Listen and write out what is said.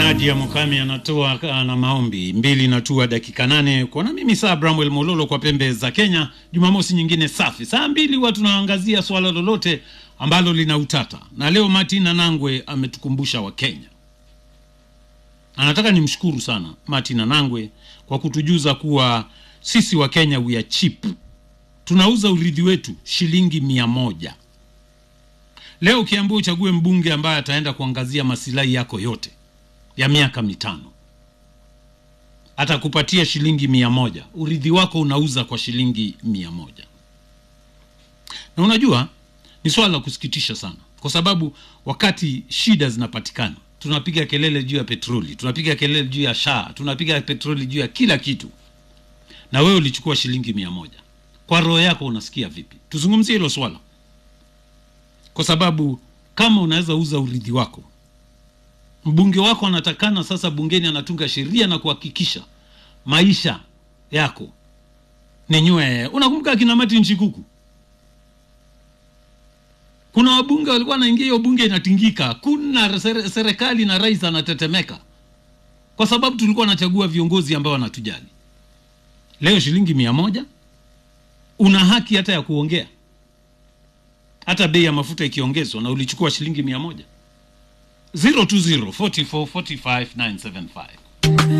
Nadia Mukami anatoa na maombi mbili natua dakika nane kuona mimi saa Bramwel Mololo kwa pembe za Kenya. Jumamosi nyingine safi, saa mbili huwa tunaangazia swala lolote ambalo lina utata, na leo Martin Anangwe ametukumbusha Wakenya. Anataka nimshukuru sana Martin Anangwe kwa kutujuza kuwa sisi wa Kenya we are cheap, tunauza urithi wetu shilingi mia moja. Leo ukiambiwa uchague mbunge ambaye ataenda kuangazia masilahi yako yote ya miaka mitano atakupatia shilingi mia moja. Urithi wako unauza kwa shilingi mia moja. Na unajua ni swala la kusikitisha sana, kwa sababu wakati shida zinapatikana tunapiga kelele juu ya petroli, tunapiga kelele juu ya shaa, tunapiga petroli juu ya kila kitu, na wewe ulichukua shilingi mia moja. Kwa roho yako unasikia vipi? Tuzungumzie hilo swala, kwa sababu kama unaweza uza urithi wako mbunge wako anatakana sasa bungeni anatunga sheria na kuhakikisha maisha yako ni nywe. Unakumbuka akina Martin Shikuku, kuna wabunge walikuwa wanaingia hiyo bunge inatingika, kuna serikali na rais anatetemeka, kwa sababu tulikuwa nachagua viongozi ambao wanatujali. Leo shilingi mia moja, una haki hata ya kuongea, hata bei ya mafuta ikiongezwa na ulichukua shilingi mia moja 020 44 45 975